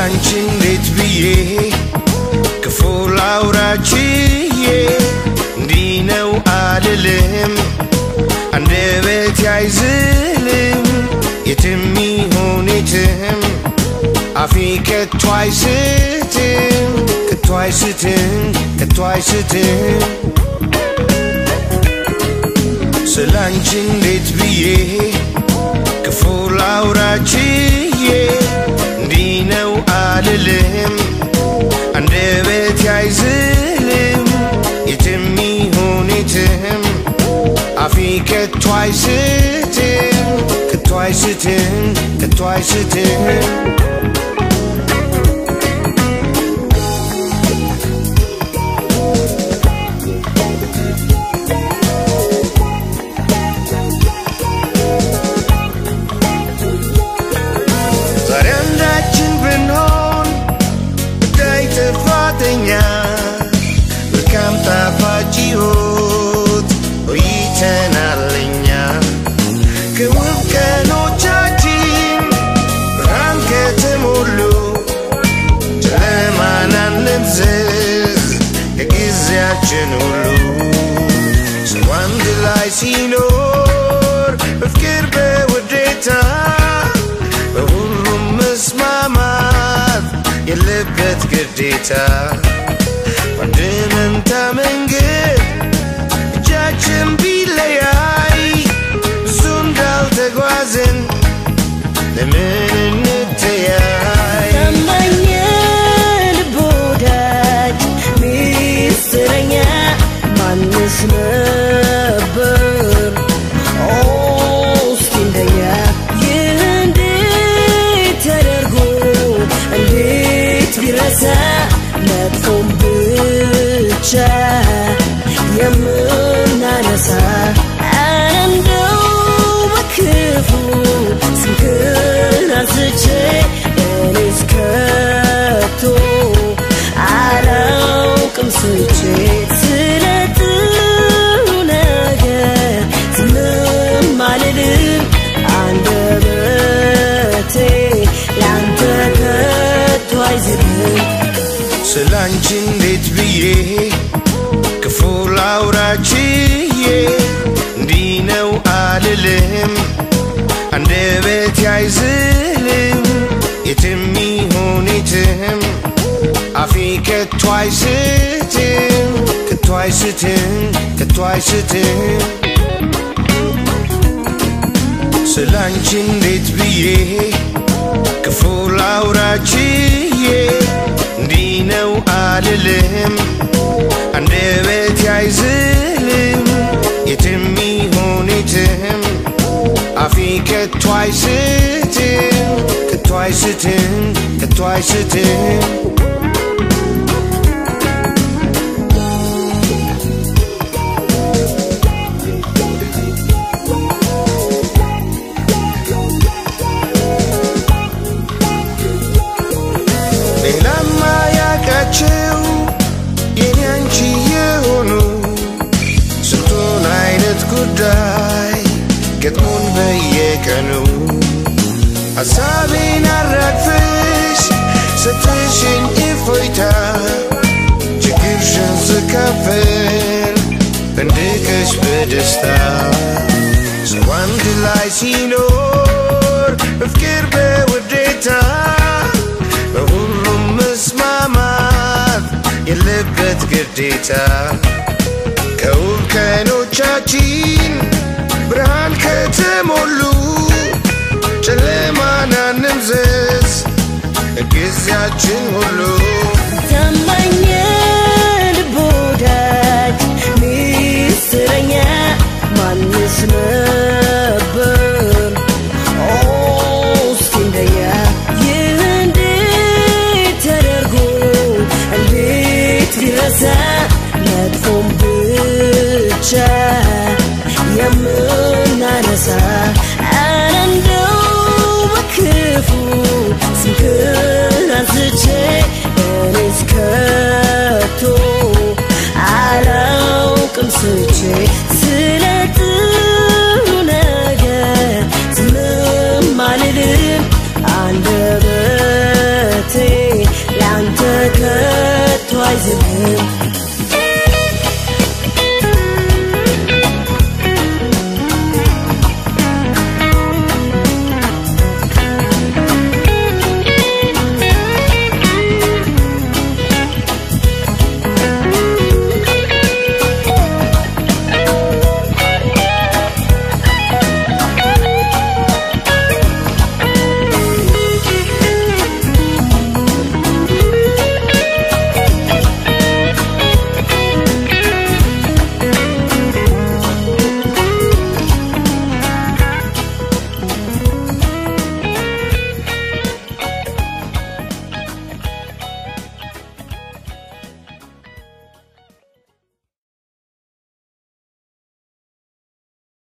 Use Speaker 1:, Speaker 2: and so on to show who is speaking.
Speaker 1: ስላንቺ እንዴት ብዬ ክፉ ላውራችዬ እንዲህ ነው አልልም አንደበት አይዝልም የትም ይሁን የትም አፌ ከቶ አይስትም ከቶ አይስትም ከቶ አይስትም ስላንቺ እንዴት ብዬ ክፉ ላውራችዬ እንዲህ ነው አልልም አንደበት አይዝልም የትም ይሁን የትም አፌ ከቶ አይስትም ከቶ አይስትም ከቶ አይስትም ዛሬ አንዳችን ብንሆን ጉዳይ ጥፋተኛ መልካም ጣፋጭ ሕይወት ቆይተናል እኛ ከውብ ቀኖቻችን ብርሃን ከተሞሉ ጨለማን አንምዘዝ ከጊዜያችን ሁሉ ሰው አንድ ላይ ሲኖር በፍቅር በውዴታ በሁሉም መስማማት የለበት ግዴታ በአንድ መንታ መንገድ እጃችን ቢለያይ ብዙ እንዳልተጓዝን ለምን እንተያይ
Speaker 2: ታማኝ ልብ ወዳጅ ሚስጥረኛ ማንስ ነበር ኦ እስኪ እንደኛ ይህ እንዴት ተደርጎ እንዴት ቢረሳ መጥፎም ብቻ የምናነሳ እንደው በክፉ ስምህን አንስቼ እኔስ ከቶ አላውቅም ስቼ ስለ ጥሩ ነገር ዝምም አልልም አንደበቴ ላንተ ከቶ አይዝልም
Speaker 1: ስላንቺ እንዴት ብዬ ክፉ ላውራችዬ እንዲህ ነው አልልም አንደበት አይዝልም የትም ይሁን የትም አፌ ከቶ አይስትም ከቶ አይስትም ከቶ አይስትም ስላንቺ እንዴት ብዬ ክፉ ላውራችዬ እንዲህ ነው አልልም አንደበት አይዝልም የትም ይሁን የትም አፌ ከቶ አይስትም ከቶ አይስትም ከቶ አይስትም ሌላማ ያቃቸው የኔ አንቺ የሆኑ ስንቱን አይነት ጉዳይ ገጥሞን በየቀኑ ሐሳቤን አራግፈሽ ሰተሽኝ እፎይታ ችግርሽን ስካፈል ፈንድቀሽ በደስታ ሰው አንድ ላይ ሲኖር በፍቅር በውዴታ በሁሉም መስማማት የለበት ግዴታ ከውብ ቀኖቻችን ብርሃን ከተሞሉ ጨለማን አንምዘዝ ጊዜያችን ሁሉ
Speaker 2: ታማኝ ልብ ወዳጅ ሚስጥረኛ ማንስ ነበር ኦ እስኪ እንደኛ ይህ እንዴት ተደርጎ እንዴት ቢረሳ መጥፎም ብቻ የምናነሳ ኧረ እንደው በክፉ ስምህን አንስቼ እኔስ ከቶ አላውቅም ስቼ